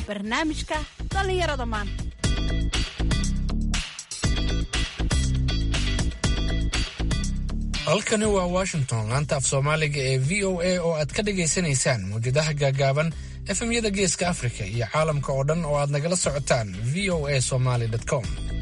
barnaamijka dhallinyarada maanta halkani waa washington laanta af soomaaliga ee v o a oo aad ka dhagaysanaysaan mawjadaha gaagaaban efemyada geeska afrika iyo caalamka oo dhan oo aad nagala socotaan v o a somaly com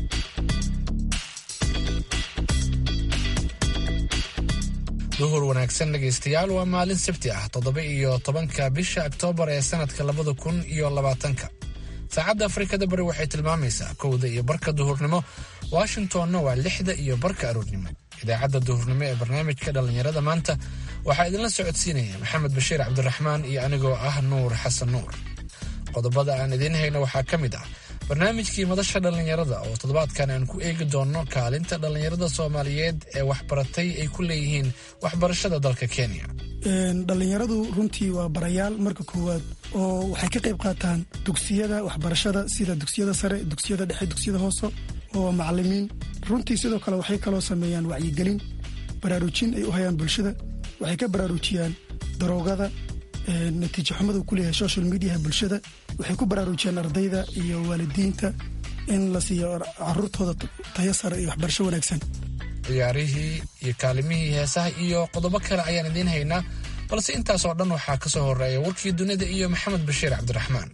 duhur wanaagsan dhegaystayaal waa maalin sabti ah toddoba iyo tobanka bisha oktoobar ee sanadka labada kun iyo labaatanka saacadda afrikada bari waxay tilmaamaysaa kowda iyo barka duhurnimo washingtonna waa lixda iyo barka aroornimo idaacadda duhurnimo ee barnaamijka dhallinyarada maanta waxaa idinla socodsiinaya maxamed bashiir cabdiraxmaan iyo anigoo ah nuur xasan nuur qodobada aan idiin hayno waxaa ka mid ah barnaamijkii madasha dhallinyarada oo toddobaadkan aan ku eegi doonno kaalinta dhallinyarada soomaaliyeed ee waxbaratay ay ku leeyihiin waxbarashada dalka kenya dhallinyaradu runtii waa barayaal marka koowaad oo waxay ka qayb qaataan dugsiyada waxbarashada sida dugsiyada sare dugsiyada dhexe dugsiyada hoose oo macalimiin runtii sidoo kale waxay kaloo sameeyaan wacyigelin baraarujin ay u hayaan bulshada waxay ka baraarujiyaan daroogada natiijo xumada uu ku leeyahay social mediaha bulshada waxay ku baraarujiyaan ardayda iyo waalidiinta in la siiyo caruurtooda tayo sare iyo waxbarasho wanaagsan ciyaarihii iyo kaalimihii heesaha iyo qodobo kale ayaan idiin haynaa balse intaas oo dhan waxaa ka soo horeeya warkii dunida iyo maxamed bashiir cabdiraxmaan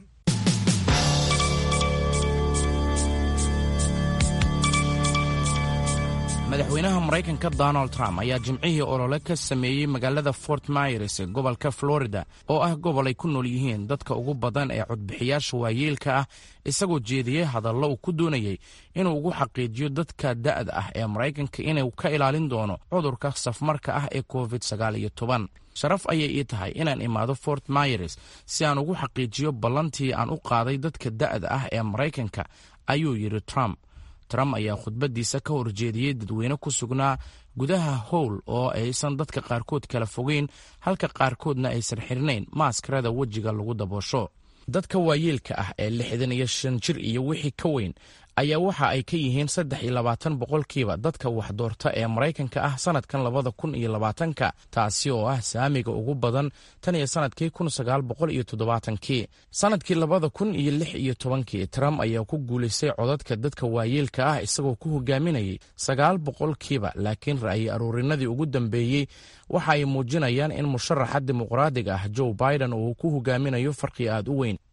madaxweynaha maraykanka donald trump ayaa jimcihii olole ka sameeyey magaalada fort myers ee gobolka florida oo ah gobol ay ku nool yihiin dadka ugu badan ee codbixiyaasha waayeelka ah isagoo jeediyey hadallo uu ku doonayey inuu ugu xaqiijiyo dadka da'da ah ee maraykanka inuu ka ilaalin doono cudurka safmarka ah ee covid sagaal iyo toban sharaf ayay ii tahay inaan imaado fort myers si aan ugu xaqiijiyo ballantii aan u qaaday dadka da'da ah ee maraykanka ayuu yidhi trump trump ayaa khudbaddiisa ka horjeediyey dadweyne ku sugnaa gudaha howl oo aysan dadka qaarkood kala fogeyn halka qaarkoodna aysan xirnayn maaskarada wejiga lagu daboosho dadka waayeelka ah ee lixdan iyo shan jir iyo wixii ka weyn ayaa waxa ay ka yihiin saddex iyo labaatan boqolkiiba dadka waxdoorta ee maraykanka ah sanadkan labada kun iyo labaatanka taasi oo ah saamiga ugu badan tan iyo sanadkii kun sagaal boqol iyo toddobaatankii sanadkii labada kun iyo lix iyo tobankii trump ayaa ku guulaystay codadka dadka waayeelka ah isagoo ku hogaaminayay sagaal boqolkiiba laakiin ra'yi aruurinadii ugu dambeeyey waxa ay muujinayaan in musharaxa dimuqraadiga ah joe biden uu ku hogaaminayo farqi aad u weyn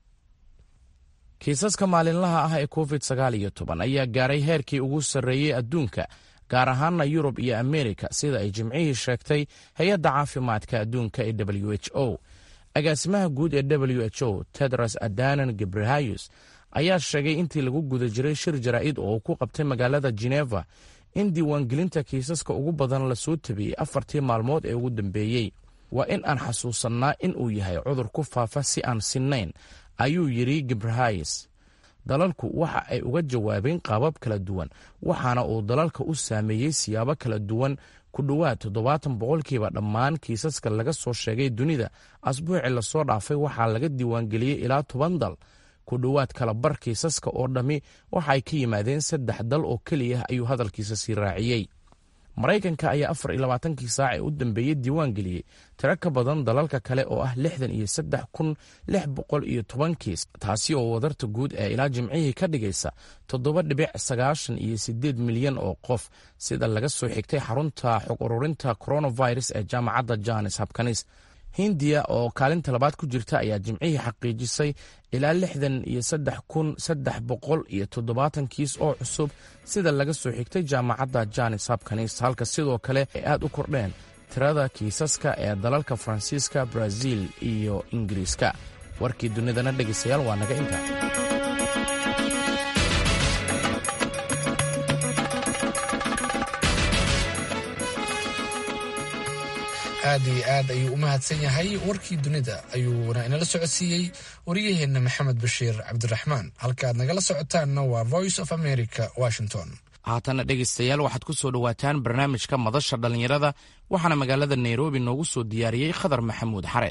kiisaska maalinlaha ah ee covid sagaal iyo toban ayaa gaaray heerkii ugu sarreeyey adduunka gaar ahaana yurub iyo amerika sida ay jimcihii sheegtay hay-adda caafimaadka adduunka ee w h o agaasimaha guud ee w h o tedros adanan gebrehayus ayaa sheegay intii lagu guda jiray shir jaraa'id oo uu ku qabtay magaalada geneva in diiwaangelinta kiisaska ugu badan lasoo tabiyey afartii maalmood ee ugu dambeeyey waa in aan xasuusannaa in uu yahay cudur ku faafa si aan sinnayn ayuu yidhi gebrahayes dalalku waxa ay uga jawaabeen qaabab kala duwan waxaana uu dalalka u saameeyey siyaabo kala duwan ku dhowaad toddobaatan boqolkiiba dhammaan kiisaska laga soo sheegay dunida asbuuci lasoo dhaafay waxaa laga diiwaangeliyey ilaa toban dal ku dhowaad kala bar kiisaska oo dhammi waxa ay ka yimaadeen saddex dal oo keliya ayuu hadalkiisa sii raaciyey maraykanka ayaa afar iyo labaatankii saac ee u dambeeyey diiwaan geliyey tiro ka badan dalalka kale oo ah lixdan iyo saddex kun lix boqol iyo toban kiis taasi oo wadarta guud ee ilaa jimcihii ka dhigaysa toddoba dhibic sagaashan iyo siddeed milyan oo qof sida laga soo xigtay xarunta xog ururinta coronavirus ee jaamacadda jones habkanis hindiya oo kaalinta labaad ku jirta ayaa jimcihii xaqiijisay ilaa lixdan iyo saddex kun saddex boqol iyo toddobaatan kiis oo cusub sida laga soo xigtay jaamacadda janis habkanis halka sidoo kale ay aad u kordheen tirada kiisaska ee dalalka faransiiska brazil iyo ingiriiska warkii dunidana dhegaystayaal waa naga intaa aad iyo aad ayuu u mahadsan yahay warkii dunida ayuuna inala socodsiiyey waryaheenna maxamed bashiir cabdiraxmaan halka aad nagala socotaanna waa voice of america washington haatana dhegaystayaal waxaad ku soo dhowaataan barnaamijka madasha dhallinyarada waxaana magaalada nairobi noogu soo diyaariyey khadar maxamuud xareed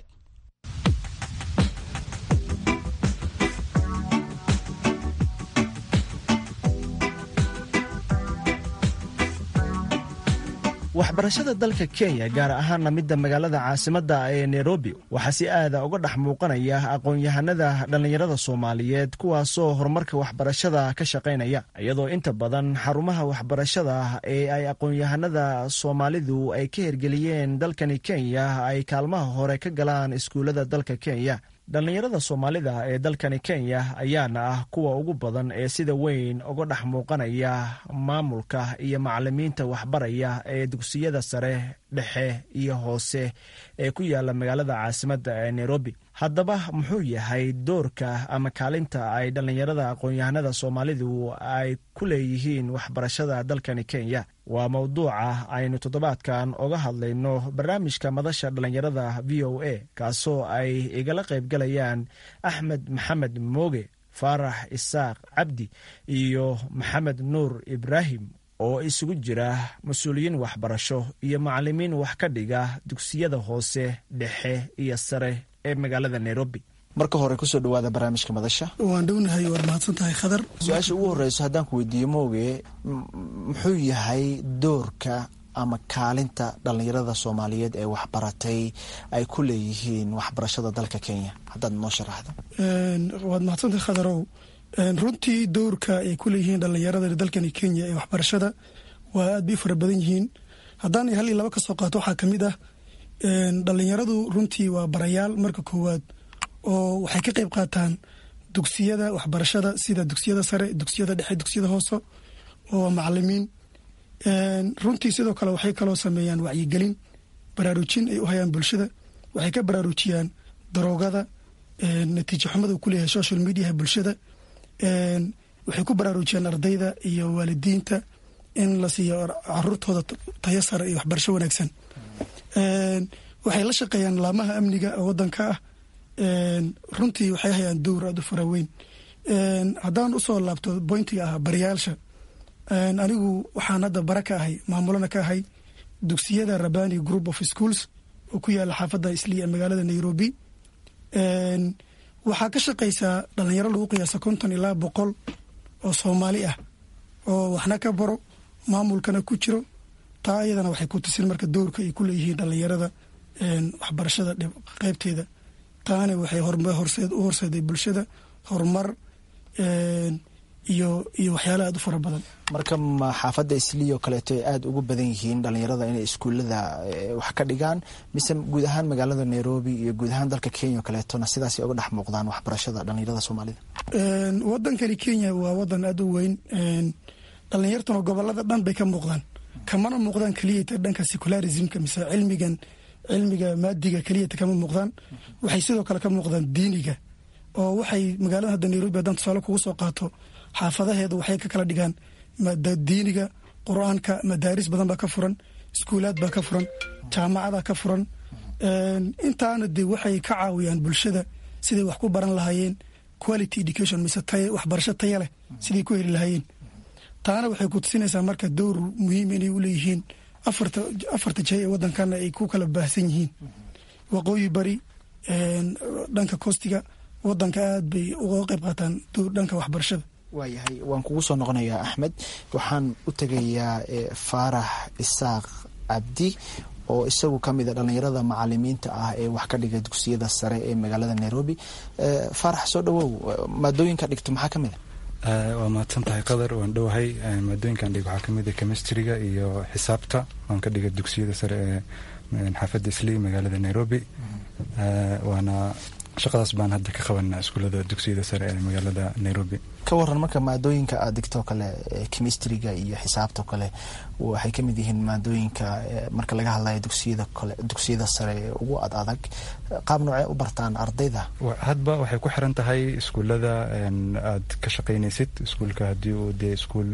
waxbarashada dalka kenya gaar ahaanna midda magaalada caasimadda ee nairobi waxaa si aada uga dhex muuqanaya aqoon-yahanada dhallinyarada soomaaliyeed kuwaasoo horumarka waxbarashada ka shaqaynaya iyadoo inta badan xarumaha waxbarashada ee ay aqoon-yahanada soomaalidu ay ka hirgeliyeen dalkani kenya ay kaalmaha hore ka galaan iskuullada dalka kenya dhallinyarada soomaalida ee dalkani kenya ayaana ah kuwa ugu badan ee sida weyn uga dhex muuqanaya maamulka iyo macalimiinta waxbaraya ee dugsiyada sare dhexe iyo hoose ee ku yaala magaalada caasimadda ee nairobi haddaba muxuu yahay doorka ama kaalinta ay dhallinyarada aqoon-yahanada soomaalidu ay ku leeyihiin waxbarashada dalkani kenya waa mowduuca aynu toddobaadkan oga hadlayno barnaamijka madasha dhallinyarada v o a kaasoo ay igala qaybgalayaan axmed maxamed mooge faarax isaaq cabdi iyo maxamed nuur ibraahim oo isugu jira mas-uuliyiin waxbarasho iyo macalimiin wax ka dhiga dugsiyada hoose dhexe iyo sare ee magaalada nairobi marka hore kusoo dhawaada barnaamijka madasha waan dhownahay waad mahadsan tahay khadar su-aasha ugu horeyso haddaan ku weydiiyo mooge muxuu yahay doorka ama kaalinta dhallinyarada soomaaliyeed ee waxbaratay ay ku leeyihiin waxbarashada dalka kenya haddaad noo sharaxdo waad mahadsantahay khadarow runtii doorka ay ku leeyihiin dhallinyarada dalkani kenya ee waxbarashada waa aad bay u fara badan yihiin haddaan hal iyo laba ka soo qaato waxaa kamid ah dhallinyaradu runtii waa barayaal marka koowaad oo waxay ka qayb qaataan dugsiyada waxbarashada sida dugsiyada sare dugsiyada dhexe dugsiyada hoose oo macalimiin runtii sidoo kale waxay kaloo sameeyaan wacyigelin baraarujin ay u hayaan bulshada waxay ka baraarujiyaan daroogada natiijo xumada uu kuleeyahay social mediaha bulshada waxay ku baraarujiyaan ardayda iyo waalidiinta in la siiyo caruurtooda tayo sare iyo waxbarasho wanaagsan waxay la shaqeeyaan laamaha amniga oo wadanka ah runtii waxay hayaan dowr aada u fara weyn haddaan usoo laabto boyntiga ah baryaasha anigu waxaan hadda bara ka ahay maamulana ka ahay dugsiyada rabani group of schools oo ku yaala xaafadda isliya ee magaalada nairobi waxaa ka shaqaysaa dhalinyaro lagu qiyaasa konton ilaa boqol oo soomaali ah oo waxna ka baro maamulkana ku jiro taa iyadana waxay ku tusin marka dowrka ay ku leeyihiin dhalinyarada waxbarashada qeybteeda taana waxay u horseeday bulshada horumar iyo iyo waxyaala aada u fara badan marka ma xaafadda isliyo kaleeto ay aada ugu badan yihiin dhalinyarada inay iskuullada wax ka dhigaan mise guud ahaan magaalada nairobi iyo guud ahaan dalka kenya o kaleetona sidaasay uga dhex muuqdaan waxbarashada dhalinyarada soomaalida wadankani kenya waa wadan aada u weyn dhalinyartuna gobolada dhan bay ka muuqdaan kamana muuqdaan keliyata dhanka secularismka mise cilmigan cilmiga maadiga keliyata kama muuqdaan waxay sidoo kale ka muuqdaan diiniga oo waxay magaalada hadda nairobi haddaan tusaale kugu soo qaato xaafadaheedu waxay ka kala dhigaan diiniga qur-aanka madaaris badan baa ka furan iskuulaad baa ka furan jaamacada ka furan intaana de waxay ka caawiyaan bulshada siday wax ku baran lahaayeen quality education mise waxbarasho taya leh siday ku heli lahaayeen taana waxay ku tusinaysaa marka dowr muhiim inay u leeyihiin afarta jay ee wadankana ay ku kala baahsan yihiin waqooyi bari dhanka kostiga wadanka aad bay uga qayb qaataan dhanka waxbarashada waayahay waan kugu soo noqonayaa axmed waxaan u tegayaa faarax isaaq cabdi oo isagu ka mid a dhallinyarada macalimiinta ah ee wax ka dhiga dugsiyada sare ee magaalada nairobi faarax soo dhawow maadooyinka dhigto maxaa ka mid a waa mahadsan tahay qadar waan dhowahay maadooyinkan dhig waxaa kamid a chemistryga iyo xisaabta waan ka dhiga dugsiyada sare ee xaafadda islii magaalada nairobi waana shaqadaas baan hadda ka qabanaa iskuullada dugsiyada sare ee magaalada nairobi ka waran marka maadooyinka aad digtoo kale chemistryga iyo xisaabtao kale waxay ka mid yihiin maadooyinka marka laga hadlayo dugsiyada kale dugsiyada sare ee ugu ad adag qaab noocee u bartaan ardayda hadba waxay ku xiran tahay iskuullada aad ka shaqaynaysid iskuulka haddii uu dee iskuul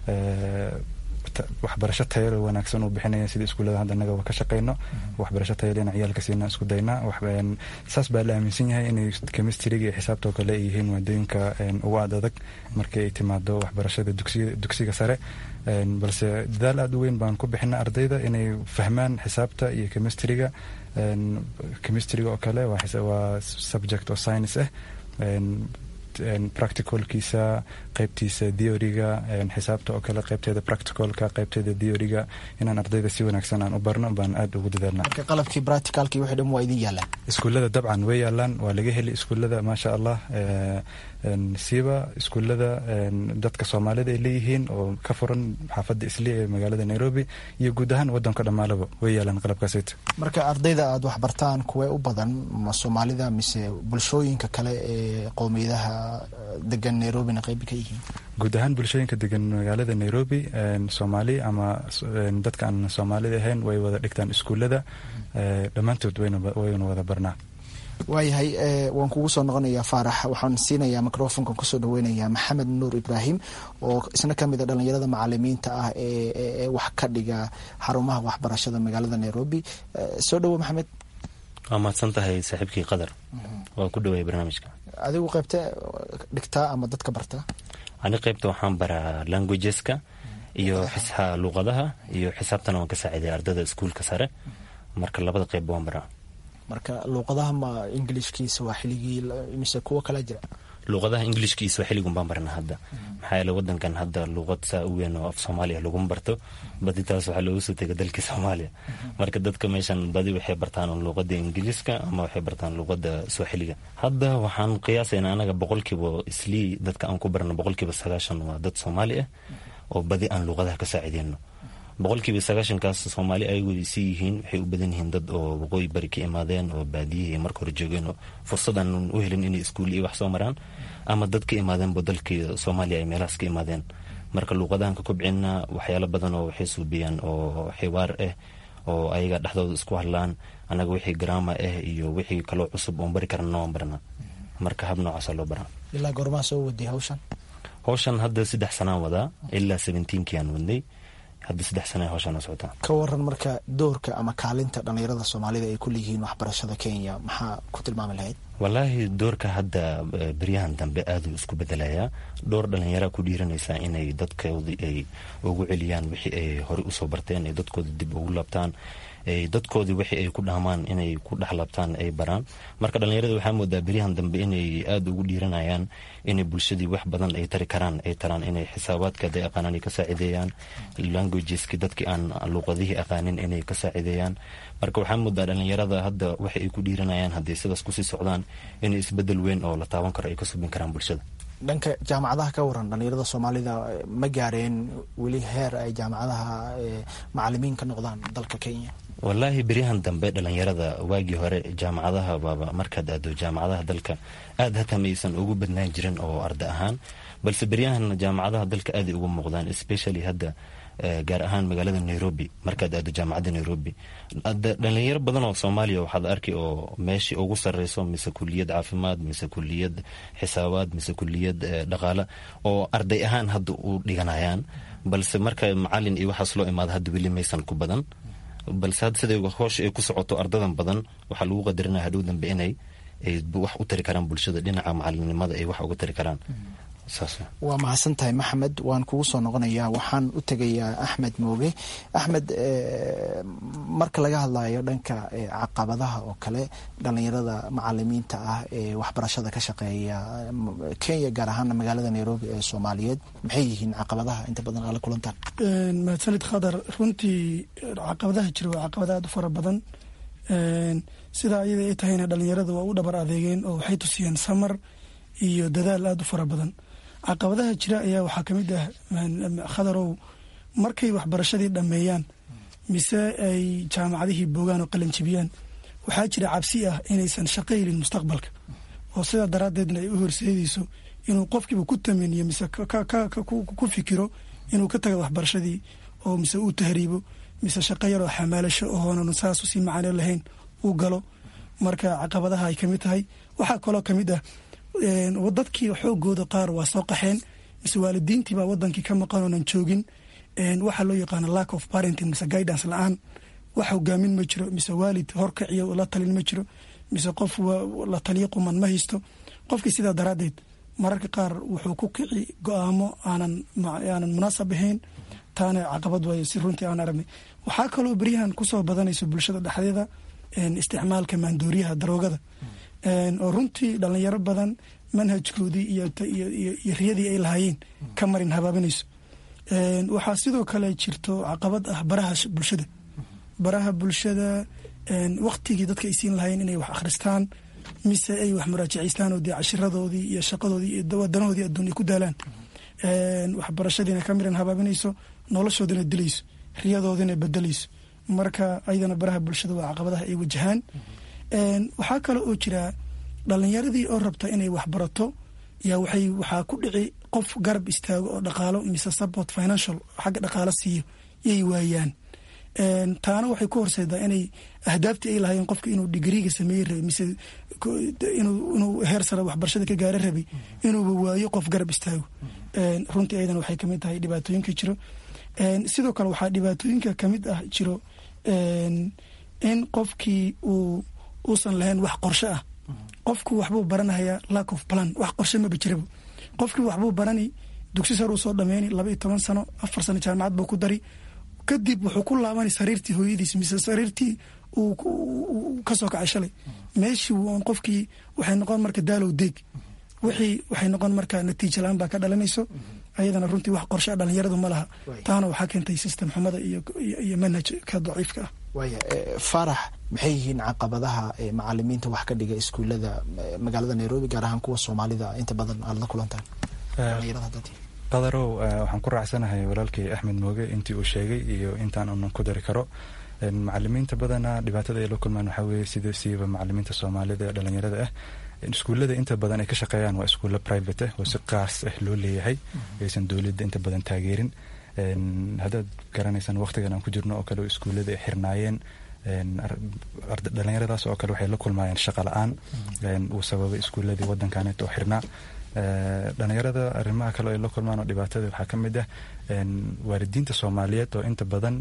waxbarasho tayalo wanaagsan uu bixinaya sida iskuullada hadda annagaba ka shaqeyno waxbarasho tayale in ciyaalka siina isku daynaa saas baa la aaminsan yahay inay chemistryga iyo xisaabtoo kale ay yihiin maadooyinka ugu ad adag markii ay timaado waxbarashada dugsiga sare balse dadaal aada u weyn baan ku bixina ardayda inay fahmaan xisaabta iyo chemistryga chemistryga oo kale waa subject oo science ah practicalkiisa qaybtiisa theoryga xisaabta oo kale qaybteeda practicalka qaybteeda theoryga inaan ardayda si wanaagsan aan u barno baan aad ugu dadaalna marka qalabkii practicalkii wixii dhan waa idin yaalaan iskuullada dabcan way yaalaan waa laga heli iskuullada maasha allah siiba iskuullada dadka soomaalida ay leeyihiin oo ka furan xaafadda isli ee magaalada nairobi iyo guud ahaan wadanka dhammaalaba way yaalaan qalabkaasayta marka ardayda aada waxbartaan kuwee u badan ma soomaalida mise bulshooyinka kale ee qowmiyadaha degan nairobina qayb ka yihiin guud ahaan bulshooyinka degan magaalada nairobi soomaali ama dadka aan soomaalida ahayn way wada dhigtaan iskuullada dhammaantood wayna wada barnaa waayahay waan kugu soo noqonayaa faarax waxaan siinayaa microfonka kusoo dhaweynayaa maxamed nuur ibraahim oo isna kamid a dhalinyarada macalimiinta ah ee wax ka dhiga xarumaha waxbarashada magaalada nairobi soo dhawo maxamed waa mahadsan tahay saaxiibkii qadar waa ku dhaweey barnaamijka adigu qaybte dhigtaa ama dadka bartaa ani qaybta waxaan baraa languageska iyo xisha luuqadaha iyo xisaabtana waan ka saaciday ardada iskuulka sare marka labada qeybba waan baraa marka luuqadaha ma ingilishkiisa waa xiligii mise kuwo kala jira luuqadaha ingilishkiisa waa xiligun baan barna hadda maxaa yeele wadankan hadda luuqad saa u weyn oo af soomaaliya laguma barto badi taas waxaa loogu soo tegay dalkii soomaaliya marka dadka meeshan badi waxay bartaan luuqada ingiliiska ama waxay bartaan luuqada swaaxiliga hadda waxaan qiyaasaynaa anaga boqolkiiba islii dadka aan ku barno boqolkiiba sagaashan waa dad soomaali ah oo badi aan luuqadaha ka saacideyno boqolkiiba sagaashankaas soomaali ayagu si yihiin waxay u badan yihiin dad oo waqooyi bari ka imaadeen oo baadiyihii marka hore joogeen oo fursadan u helin inay iskuul iyo wax soo maraan ama dad ka imaadeenba dalkii soomaaliya ay meelahaas ka imaadeen marka luuqadahan ka kobcina waxyaalo badan oo waxay suubiyaan oo xiwaar ah oo ayaga dhexdooda isku hadlaan annaga wixii garaama ah iyo wixii kaloo cusub oon bari karana waan barnaa marka hab noocaasa loo baraa ilaa goormaa soo waday hawshan hawshan hadda saddex sanaan wadaa ilaa seventeenkii aan wadnay hadda saddex sana hawshaana socotaa ka waran marka doorka ama kaalinta dhallinyarada soomaalida ay ku leeyihiin waxbarashada kenya maxaa ku tilmaami lahayd wallaahi doorka hadda beryahan dambe aaduu isku bedelayaa dhowr dhallinyaraa ku dhiiranaysaa inay dadkoodii ay ugu celiyaan wixii ay horey usoo barteen ay dadkooda dib ugu laabtaan dadkoodii wixii ay ku dhaamaan inay ku dhexlaabtaan ay baraan marka dhallinyarada waxaa moodaa beryahan dambe inay aada ugu dhiiranayaan inay bulshadii wax badan ay tari karaan ay taraan inay xisaabaadka haday aqaanaan ay ka saacideeyaan languageski dadkii aan luuqadihii aqaanin inay ka saacideeyaan marka waxaa moodaa dhallinyarada hadda waxa ay ku dhiiranayaan hadday sidaas kusii socdaan inay isbedel weyn oo la taaban karo ay ka subin karaan bulshada dhanka jaamacadaha ka waran dhallinyarada soomaalida ma gaareen weli heer ay jaamacadaha macalimiin ka noqdaan dalka kenya wallaahi beryahan dambe dhallinyarada waagii hore jaamacadaha baaba markaad aado jaamacadaha dalka aad hataa maysan ugu badnaan jirin oo arda ahaan balse beryahan jaamacadaha dalka aaday ugu muuqdaan especially hadda gaar ahaan magaalada nairobi markaad aado jaamacadda nairobi dhalinyaro badan oo soomaaliya waxaad arki oo meeshii ugu sareyso mise kuliyad caafimaad mise kuliyad xisaabaad mise kuliyad dhaqaale oo arday ahaan hadda u dhiganayaan balse marka macalin iyo waxaas loo imaado hadda weli maysan ku badan balse hadda siday hoosha ay ku socoto ardadan badan waxaa lagu qadarinaya hadhow dambe inay wax u tari karaan bulshada dhinaca macalinimada ay wax uga tari karaan waa mahadsan tahay maxamed waan kugu soo noqonayaa waxaan u tegayaa axmed mooge axmed marka laga hadlayo dhanka caqabadaha oo kale dhalinyarada macalimiinta ah ee waxbarashada ka shaqeeya kenya gaar ahaana magaalada nairobi ee soomaaliyeed maxay yihiin caqabadaha inta badan aala kulantaan mahadsanid khadar runtii caqabadaha jira waa caqabada aada u fara badan sidaa iyada ay tahayna dhalinyarada waa u dhabar adeegeen oo waxay tusiyeen samar iyo dadaal aada u fara badan caqabadaha jira ayaa waxaa ka mid ah khadarow markay waxbarashadii dhammeeyaan mise ay jaamacadihii boogaan oo qalanjibiyaan waxaa jira cabsi ah inaysan shaqo helin mustaqbalka oo sidaa daraaddeedna ay u horseedayso inuu qofkiiba ku tamaniyo mise ku fikiro inuu ka taga waxbarashadii oo mise uu tahriibo mise shaqo yaroo xamaalasho ohoonan saas usii macano lahayn uu galo marka caqabadaha ay kamid tahay waxaa kaloo kamid ah dadkii xoogooda qaar waa soo qaxeen mise waalidiintiibaa wadankii ka maqan oonan joogin waxaa loo yaqaana lack of parenting mise guidance la-aan wax hogaamin ma jiro mise waalid horkaciyo la talin ma jiro mise qof la taliyo quman ma haysto qofkii sidaa daraaddeed mararka qaar wuxuu ku kici go-aamo aanan aanan munaasab ahayn taana caqabad waayo si runtii aan aragnay waxaa kaloo beryahan kusoo badanayso bulshada dhexdeeda isticmaalka maandooriyaha daroogada oo runtii dhalinyaro badan manhajkoodii iyo riyadii ay lahaayeen ka marin habaabinayso waxaa sidoo kale jirto caqabad ah baraha bulshada baraha bulshada waktigii dadka ay siin lahaayeen inay wax akhristaan mise ay wax muraajacaystaan oo dee cashiradoodii iyo shaqadoodii iyo wadanahoodii adduun ay ku daalaan waxbarashadiina ka miran habaabinayso noloshoodina dilayso riyadoodina bedelayso marka ayadana baraha bulshada waa caqabadaha ay wajahaan waxaa kale oo jira dhalinyaradii oo rabta inay waxbarato yaa waxay waxaa ku dhici qof garab istaago oo dhaqaalo mise support financial xagga dhaqaalo siiyo yay waayaan taana waxay ku horseedaa inay ahdaaftii ay lahaayeen qofka inuu digriiga sameeye rabay mise inuu heer sare waxbarashada ka gaara rabay inuuba waayo qof garab istaago runtii ayadana waxay kamid tahay dhibaatooyinka jiro sidoo kale waxaa dhibaatooyinka kamid ah jiro in qofkii uu uusan lahayn wax qorshe ah qofku waxbuu baranayaa lack of plan wax qorshe maba jiraba qofkii waxbuu barani dugsi sar uu soo dhameyni laba iyo toban sano afar sano jaamacad buu ku dari kadib wuxuu ku laabani sariirtii hooyadiis mise sariirtii uu kasoo kacay shalay meeshii un qofkii waxay noqon marka daalow deeg wixii waxay noqon marka natiija la-aan baa ka dhalanayso ayadana runtii wax qorshe dhalinyaradu ma laha taana waxaa keentay system xumada iyo manhajka daciifka ah waaya faarax maxay yihiin caqabadaha macalimiinta wax ka dhiga iskuullada magaalada nairobi gaar ahaan kuwa soomaalida inta badan aad la kulantaan qadarow waxaan ku raacsanahay walaalkay axmed mooge intii uu sheegay iyo intaan unan ku dari karo macalimiinta badana dhibaatada ay la kulmaan waxaa weeye sida siiba macalimiinta soomaalida ee dhalinyarada ah iskuullada inta badan ay ka shaqeeyaan waa iskuulla private ah oo si qaas ah loo leeyahay aysan dowladda inta badan taageerin haddaad garanaysaan waqtigan aan ku jirno oo kale iskuullada ay xirnaayeen dhalinyaradaas oo kale waxay la kulmaayeen shaqa la-aan uu sababay iskuulladii waddankanet oo xirnaa dhalinyarada arrimaha kale ay la kulmaan oo dhibaatada waxaa ka mid ah waalidiinta soomaaliyeed oo inta badan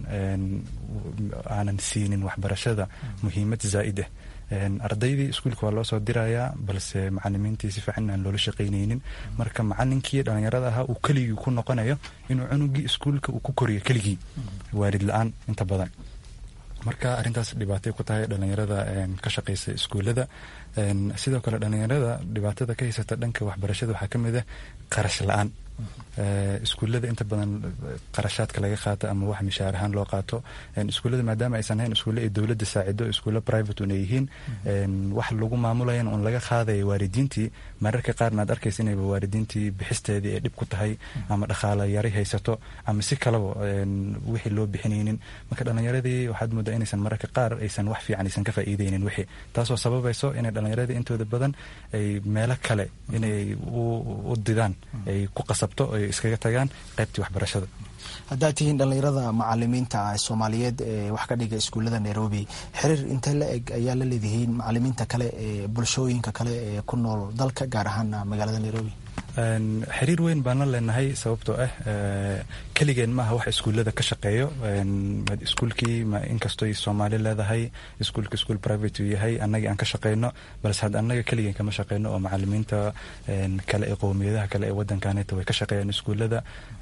aanan siinin waxbarashada muhiimad zaa'id ah ardaydii iskuulka waa loo soo dirayaa balse macalimiintii si fiican aan loola shaqaynaynin marka macalinkii dhalinyarada ahaa uu keligii ku noqonayo inuu cunugii iskuulka uu ku koriyo keligii waalid la-aan inta badan marka arrintaas dhibaatay ku tahay dhalinyarada ka shaqaysa iskuullada sidoo kale dhalinyarada dhibaatada ka haysata dhanka waxbarashada waxaa ka mid ah qarash la-aan iskuullada inta badan qarashaadka laga qaato ama wax mishaar ahaan loo qaato iskuullada maadaama aysan hayn iskuulle ay dowladda saacido iskuulle private una yihiin wax lagu maamulayan un laga qaadaya waalidiintii mararka qaarna aad arkaysa inayba waalidiintii bixisteedii ay dhib ku tahay ama dhaqaala yari haysato ama si kalaba wixii loo bixinaynin marka dhalinyaradii waxaad moodaa inaysan mararka qaar aysan wax fiican aysan ka faa'iideynin wixii taasoo sababayso inay dhalinyaradii intooda badan ay meelo kale inay u didaan ay ku qasabto ay iskaga tagaan qaybtii waxbarashada haddaad tihiin dhallinyarada macalimiinta soomaaliyeed ee wax ka dhiga iskuullada nairobi xiriir intee la eg ayaa la leedihiin macalimiinta kale ee bulshooyinka kale ee ku nool dalka gaar ahaan magaalada nairobi xiriir weyn baan la leenahay sababtoo ah keligeen maaha wax iskuullada ka shaqeeyo iskuulkii inkastoy soomaali leedahay iskuulka iskuul private uu yahay annagii aan ka shaqeyno balse had annaga keligeen kama shaqeyno oo macalimiinta kale ee qowmiyadaha kale ee waddankaaneta way ka shaqeeyaan iskuullada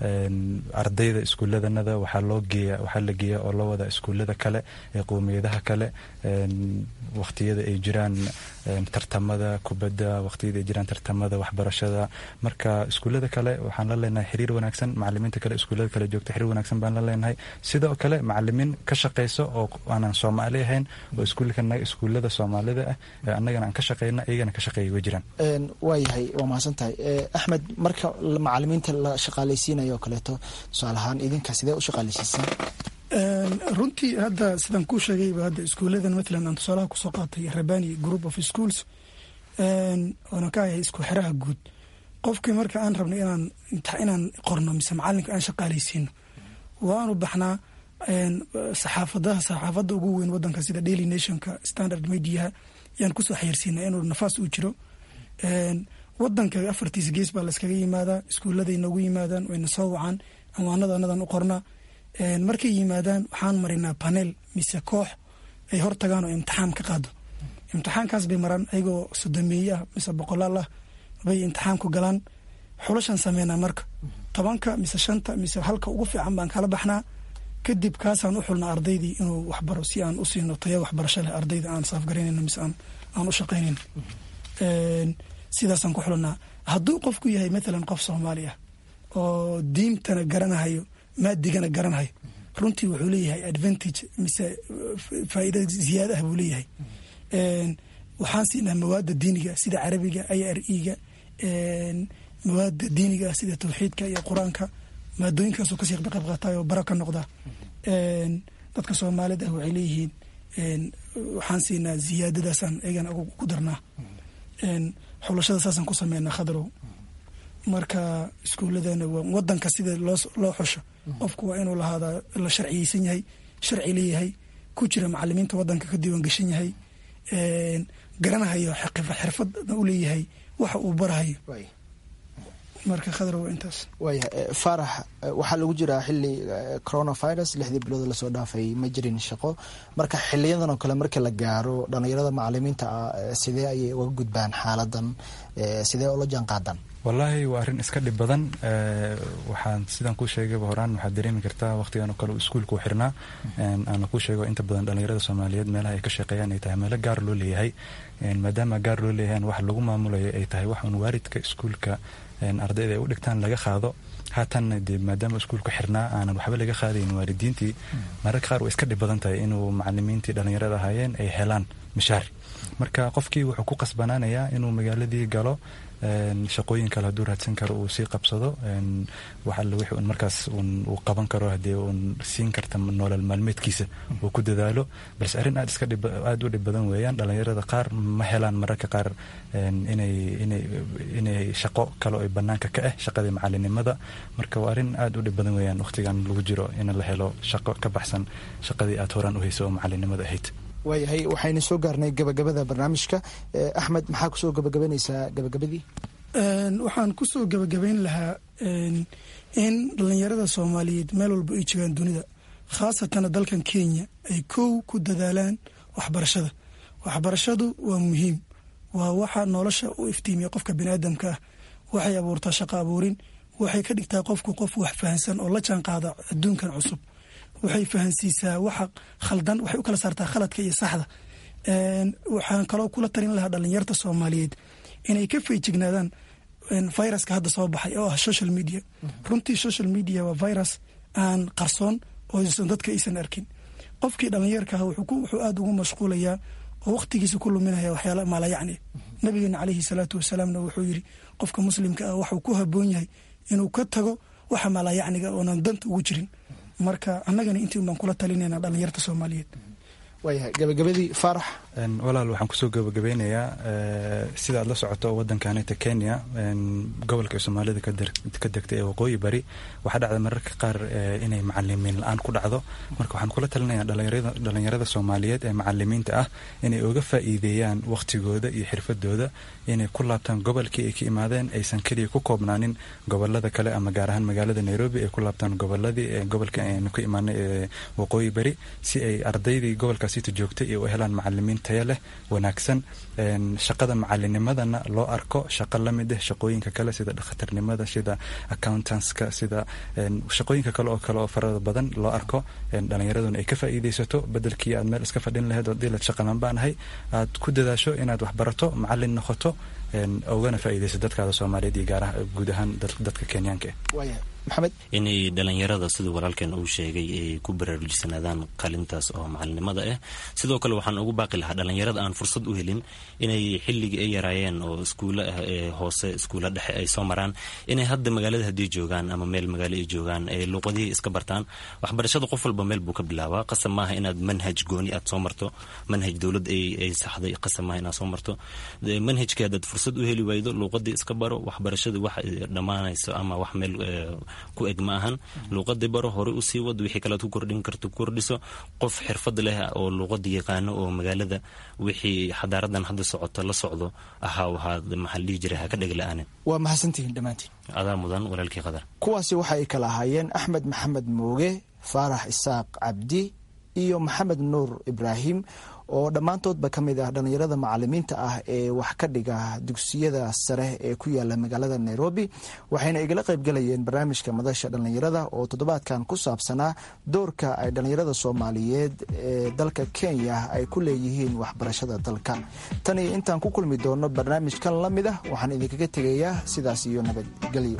ardayda iskuulladanada waxaa loo geeya waxaa la geeya oo loo wadaa iskuullada kale ee qowmiyadaha kale waqtiyada ay jiraan tartamada kubadda waqtiyada ay jiraan tartamada waxbarashada marka iskuullada kale waxaan la leenahay xiriir wanaagsan macalimiinta kale iskuullada kale joogta xiriir wanaagsan baan la leenahay sidoo kale macalimiin ka shaqeyso oo aanan soomaali ahayn oo iskuulkanaga iskuullada soomaalida ah ee annagana aan ka shaqeyna iyagana ka shaqeeya way jiraan waayahay waa mahadsan tahay axmed marka macalimiinta la shaqaalaysiinayo oo kaleeto tusaale ahaan idinka sidee u shaqaalaysiisaan runtii hadda sidaan kuu sheegayba hadda iskuuladan mathalan aan tusaalaha kusoo qaatay rabani group of schools oona ka ahay isku xeraha guud qofkii marka aan rabno inaan inaan qorno mise macalinka aan shaqaalaysiino waanu baxnaa saxaafadaha saxaafadda ugu weyn wadanka sida daily nationka standard mediaha yaan kusoo xayirsiina inuu nafaas uu jiro wadanka afartiisa gees baa layskaga yimaadaa iskuuladay noogu yimaadaan wayna soo wacaan amwaanada anadan u qornaa markay yimaadaan waxaan marinaa panel mise koox ay hortagaan oo imtixaan ka qaado imtixaankaas bay maraan ayagoo sodomeeye ah mise boqolaal ah bay imtixaanku galaan xulashan sameynaa marka tobanka mise shanta mise halka ugu fiican baan kala baxnaa kadib kaasaan u xulnaa ardaydii inuu waxbaro si aan u siino tayo waxbarasho leh ardayda aan saafgaraynayno mise aan u shaqaynayno sidaasaan ku xulanaa hadduu qofku yahay maalan qof soomaali ah oo diintana garanahayo maadigana garanahayo runtii wuxuu leeyahay advantage mise faa'iida ziyaada ah buu leeyahay waxaan siinaa mawaadda diiniga sida carabiga i r e-ga mawaadda diiniga sida tawxiidka iyo qur-aanka maadooyinkaasoo kasii qayb qaatayo bara ka noqda dadka soomaalida ah waxay leeyihiin waxaan siinaa ziyaadadaasaan eegana ku darnaa xulashada saasaan ku sameynaa khadrow marka iskuuladana wadanka sida loo xusho qofku waa inuu lahaadaa la sharciyeysan yahay sharci leeyahay ku jira macalimiinta wadanka ka diiwaan gashan yahay garanahayo xirfadna u leeyahay waxa uu barahayo marka khadra waa intaas waaya faarax waxaa lagu jiraa xili coronavirus lixdii bilood lasoo dhaafay ma jirin shaqo marka xiliyadan oo kale markii la gaaro dhalinyarada macalimiinta ah sidee ayay uga gudbaan xaaladan sidee ula jaan qaadaan wallaahi waa arrin iska dhib badan waxaan sidaan kuu sheegayba horaan waxaad dareemi kartaa waqtigan oo kale uu iskuulka u xirnaa aana kuu sheego inta badan dhalinyarada soomaaliyeed meelaha ay ka shaqeeyaan ay tahay meelo gaar loo leeyahay maadaama gaar loo leeyahan wax lagu maamulayo ay tahay wax uun waalidka iskuulka ardayda ay u dhigtaan laga qaado haatanna dee maadaama iskuulku xirnaa aanan waxba laga qaadayn waalidiintii mararka qaar way iska dhib badan tahay inuu macalimiintii dhalinyarada ahaayeen ay helaan mishaar marka qofkii wuxuu ku qasbanaanayaa inuu magaaladii galo shaqooyin kale hadduu raadsan karo uu sii qabsado wax alle wixii un markaas uu qaban karo haddii uun siin karta nolol maalmeedkiisa uu ku dadaalo balse arrin aad iska aada u dhib badan weeyaan dhalinyarada qaar ma helaan mararka qaar inay inay inay shaqo kale oo bannaanka ka ah shaqadii macalinimada marka waa arrin aada u dhib badan weeyaan waqtigan lagu jiro in la helo shaqo ka baxsan shaqadii aad horaan u haysa oo macalinimada ahayd waayahay waxaynu soo gaarnay gabagabada barnaamijka axmed maxaa kusoo gabagabanaysaa gabagabadii waxaan kusoo gabagabayn lahaa in dhalinyarada soomaaliyeed meel walba ay joogaan dunida khaasatana dalkan kenya ay kow ku dadaalaan waxbarashada waxbarashadu waa muhiim waa waxa nolosha u iftiimiya qofka biniaadamka ah waxay abuurtaa shaqo abuurin waxay ka dhigtaa qofku qof wax fahansan oo la jaan qaada adduunkan cusub waxay fahansiisaa waxa khaldan waxay u kala saartaa khaladka iyo saxda waxaan kaloo kula talin lahaa dhalinyarta soomaaliyeed inay ka feejignaadaan viruska hadda soo baxay oo ah social media runtii social media waa virus aan qarsoon oo dadka aysan arkin qofkii dhalinyarka ah wuxuu aada ugu mashquulayaa oo waqtigiisa ku luminaya waxyaala maalayacni nabigeena caleyhi salaatu wasalaamna wuxuu yiri qofka muslimka ah waxuu ku haboon yahay inuu ka tago waxa maalayacniga oonan danta ugu jirin marka annagana intii un baan kula talinayna dhalinyarta soomaaliyeed waayahay gabagabadii faarax walaal waxaan kusoo gabagabeynayaa sida aad la socoto wadankanita kenya gobolka soomaalida ka degta ee waqooyi bari waxaa dhacda mararka qaar inay macalimiin la-aan ku dhacdo marka waxaan kula talinayaa dhalinyarada soomaaliyeed ee macalimiinta ah inay uga faa'iideeyaan waqtigooda iyo xirfadooda inay ku laabtaan gobolkii ay ka imaadeen aysan keliya ku koobnaanin gobolada kale ama gaar ahaan magaalada nairobi ay ku laabtaan goboladii gobolka aynu ka imaanay ee waqooyi bari si ay ardaydii gobolkaasita joogtay iyo u helaan macalimiin taya leh wanaagsan shaqada macalinimadana loo arko shaqo lamid ah shaqooyinka kale sida dhakhtarnimada sida accountantska sida shaqooyinka kale oo kale oo farada badan loo arko dhalinyaraduna ay ka faa'iidaysato bedelkii aad meel iska fadhin lahayd oo dilad shaqalan baan ahay aad ku dadaasho inaad waxbarato macalin noqoto ugana faa'iidayso dadkaada soomaaliyeed iyo gaaraha guud ahaan dadka kenyaanka waaya maxamed inay dhalinyarada siduu walaalkeen uu sheegay ay ku baraarujisanaadaan qalintaas oo macalinimada ah sidoo kale waxaan ugu baaqi lahaa dhalinyarada aan fursad u helin inay xilligii ay yaraayeen oo iskuulo ah ee hoose iskuulo dhexe ay soo maraan inay hadda magaalada haddii joogaan ama meel magaalo ay joogaan ay luuqadihii iska bartaan waxbarashada qof walba meel buu ka bilaabaa qasab maaha inaad manhaj gooni aad soo marto manhaj dowlad ay saxday qasab maaha inaad soo marto manhajkii haddaad fursad u heli waydo luuqadii iska baro waxbarashadii wax dhammaanayso ama wax meel ku eg ma ahan luuqadii baro hore usii wad wixii kalead ku kordhin karto kordhiso qof xirfad leh oo luuqada yaqaano oo magaalada wixii xadaaradan hadda socoto la socdo ahaa waxaa maxaa dhihi jiray ha ka dhegla-aanin waa mahadsantihiin dhammaantiin adaa mudan walaalkii qadar kuwaasi waxa ay kala ahaayeen axmed maxamed mooge faarax isaaq cabdi iyo maxamed nuur ibraahim oo dhammaantoodba ka mid ah dhallinyarada macalimiinta ah ee wax ka dhiga dugsiyada sare ee ku yaala magaalada nairobi waxayna igala qaybgalayeen barnaamijka madasha dhallinyarada oo toddobaadkan ku saabsanaa doorka ay dhallinyarada soomaaliyeed ee dalka kenya ay ku leeyihiin waxbarashada dalka tan iyo intaan ku kulmi doono barnaamijkan la mid ah waxaan idinkaga tegayaa sidaas iyo nabadgelyo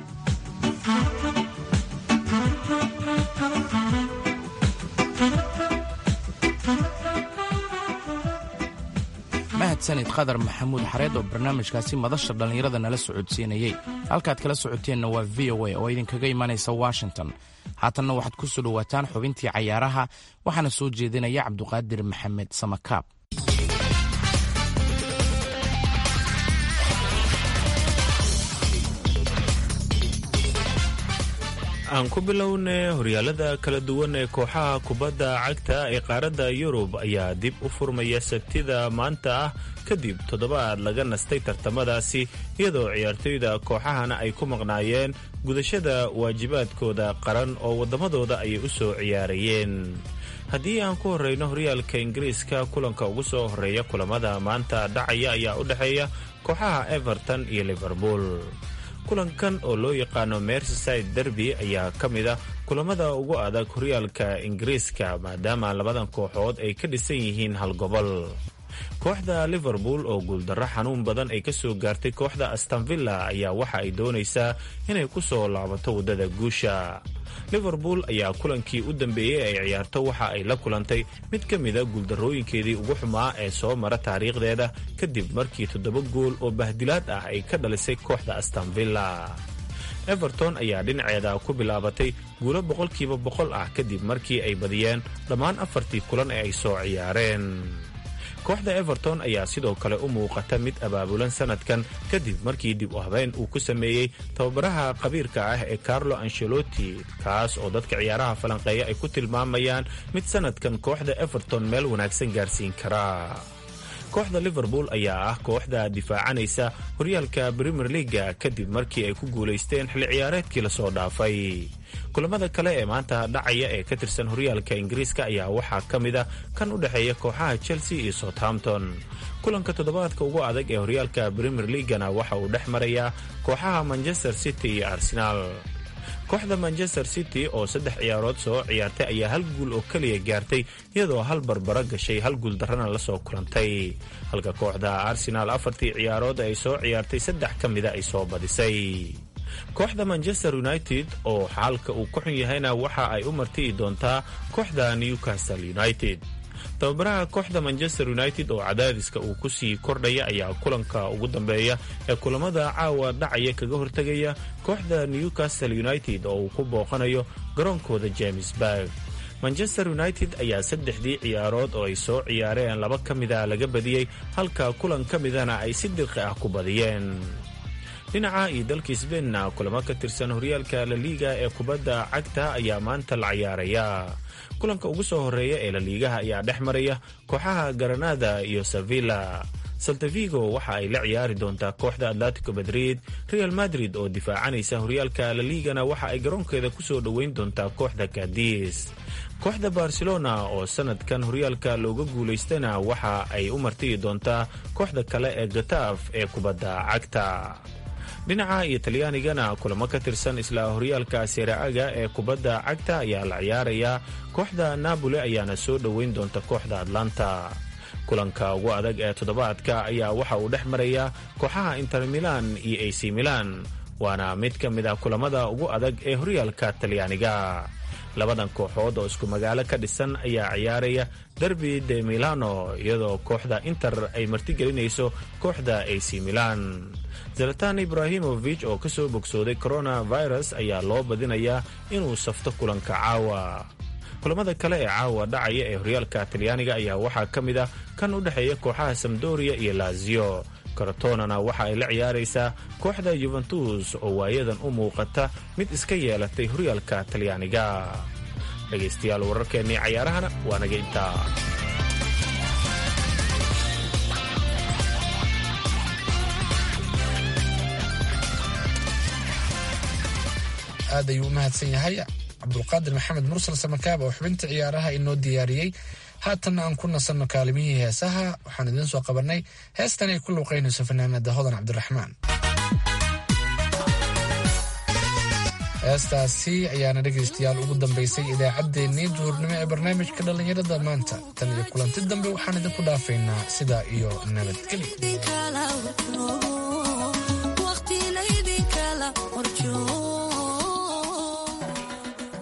mahadsanid qadar maxamuud xareed oo barnaamijkaasi madasha dhallinyarada nala socodsiinayey halkaad kala socoteenna waa v o a oo idinkaga imanaysa washington haatanna waxaad ku soo dhowaataan xubintii cayaaraha waxaana soo jeedinaya cabduqaadir maxamed samakaab aan ku bilownay horyaalada kala duwan ee kooxaha kubadda cagta ee qaaradda yurub ayaa dib u furmaya sabtida maanta ah kadib toddobaad laga nastay tartamadaasi iyadoo ciyaartoyda kooxahana ay ku maqnaayeen gudashada waajibaadkooda qaran oo waddamadooda ayay u soo ciyaarayeen haddii aan ku horreyno horyaalka ingiriiska kulanka ugu soo horreeya kulamada maanta dhacaya ayaa u dhexeeya kooxaha everton iyo liverpool kulankan oo loo yaqaano mersyside derby ayaa ka mid a kulamada ugu adag horyaalka ingiriiska maadaama labadan kooxood ay ka dhisan yihiin hal gobol kooxda liverpool oo guuldarro xanuun badan ay ka soo gaartay kooxda astanvilla ayaa waxa ay doonaysaa inay ku soo laabato waddada guusha liverpool ayaa kulankii u dambeeyey ay ciyaarto waxa ay la kulantay mid ka mida guuldarrooyinkeedii ugu xumaa ee soo mara taariikhdeeda kadib markii toddoba gool oo bahdilaad ah ay ka dhalisay kooxda astanvilla everton ayaa dhinaceeda ku bilaabatay guulo boqolkiiba boqol ah kadib markii ay badiyeen dhammaan afartii kulan ee ay soo ciyaareen kooxda everton ayaa sidoo kale u muuqata mid abaabulan sanadkan kadib markii dib u habeyn uu ku sameeyey tababaraha qabiirka ah ee carlo ancelotti kaas oo dadka ciyaaraha falanqeeya ay ku tilmaamayaan mid sanadkan kooxda everton meel wanaagsan gaarsiin kara kooxda liverpool ayaa ah kooxda difaacanaysa horyaalka premier leaga kadib markii ay ku guulaysteen xilli ciyaareedkii lasoo dhaafay kulamada kale ee maanta dhacaya ee ka tirsan horyaalka ingiriiska ayaa waxaa ka mid a kan u dhexeeya kooxaha chelsea iyo southampton kulanka toddobaadka ugu adag ee horyaalka premier leagana waxa uu dhex marayaa kooxaha manchester city iyo arsenaal kooxda manchester city oo saddex ciyaarood soo ciyaartay ayaa hal guul oo keliya gaartay iyadoo hal barbaro gashay hal guul darrana la soo kulantay halka kooxda arsenaal afartii ciyaarood ay soo ciyaartay saddex ka mida ay soo badisay kooxda manchester united oo xaalka uu ku xun yahayna waxa ay u marti'i doontaa kooxda newcastle united tababaraha kooxda manchester united oo cadaadiska uu ku sii kordhaya ayaa kulanka ugu dambeeya ee kulamada caawa dhacaya kaga hortegaya kooxda newcastle united oo uu ku booqanayo garoonkooda james barg manchester united ayaa saddexdii ciyaarood oo ay soo ciyaareen laba ka mida laga badiyey halka kulan ka midana ay si dirqi ah ku badiyeen dhinaca iyo dalka sbainna kulamo ka tirsan horyaalka laliiga ee kubadda cagta ayaa maanta la ciyaaraya kulanka ugu soo horeeya ee laliigaha ayaa dhex maraya kooxaha garanada iyo sevilla saltavigo waxa ay la ciyaari doontaa kooxda atletico madrid real madrid oo difaacanaysa horyaalka laliigana waxa ay garoonkeeda kusoo dhoweyn doontaa kooxda kadis kooxda barcelona oo sanadkan horyaalka looga guulaystana waxa ay u martiyi doontaa kooxda kale ee gataaf ee kubadda cagta dhinaca iyo talyaanigana kulamo ka tirsan isla horyaalka seera-aga ee kubadda cagta ayaa la ciyaarayaa kooxda napoli ayaana soo dhoweyn doonta kooxda atlanta kulanka ugu adag ee toddobaadka ayaa waxa uu dhex marayaa kooxaha inter milan iyo ac milan waana mid ka mid ah kulamada ugu adag ee horyaalka talyaaniga labadan kooxood oo isku magaalo ka dhisan ayaa ciyaaraya derbi de milano iyadoo kooxda inter ay martigelinayso kooxda ac milan zalatan ibrahimovic oo ka soo bogsooday coronavirus ayaa loo badinayaa inuu safto kulanka caawa kulamada kale ee caawa dhacaya ee horyaalka talyaaniga ayaa waxaa ka mid ah kan u dhexeeya kooxaha samdoria iyo lazio karatonana waxa ay la ciyaaraysaa kooxda yuventus oo waayadan u muuqata mid iska yeelatay horyaalka talyaaniga dhegaystayaal wararkeennii cayaarahana waa naga intaa aad ayuu u mahadsan yahay cabdulqaadir maxamed mursal samakaab oo xubinta ciyaaraha inoo diyaariyey haatanna aan ku nasanno kaalimihii heesaha waxaan idiin soo qabanay heestan ay ku luuqaynayso fanaanada hodan cabdiraxmaan heestaasi ayaana dhegaystayaal ugu dambaysay idaacaddeenii duhurnimo ee barnaamijka dhallinyarada maanta tan iyo kulanti dambe waxaan idinku dhaafaynaa sidaa iyo nabadgelyo